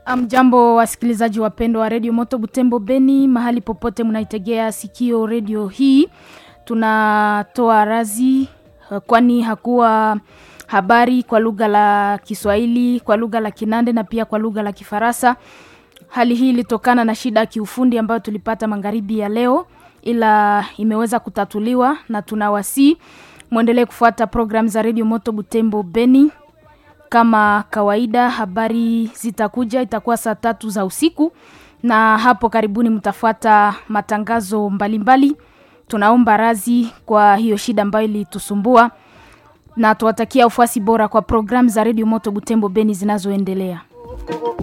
Amjambo wasikilizaji wapendwa wa redio Moto Butembo Beni, mahali popote mnaitegea sikio redio hii, tunatoa razi kwani hakuwa habari kwa lugha la Kiswahili, kwa lugha la Kinande na pia kwa lugha la Kifaransa. Hali hii ilitokana na shida ya kiufundi ambayo tulipata magharibi ya leo, ila imeweza kutatuliwa na tunawasii mwendelee kufuata program za redio Moto Butembo Beni kama kawaida. Habari zitakuja, itakuwa saa tatu za usiku, na hapo karibuni mtafuata matangazo mbalimbali mbali. Tunaomba razi kwa hiyo shida ambayo ilitusumbua na tuwatakia ufuasi bora kwa programu za redio Moto Butembo Beni zinazoendelea.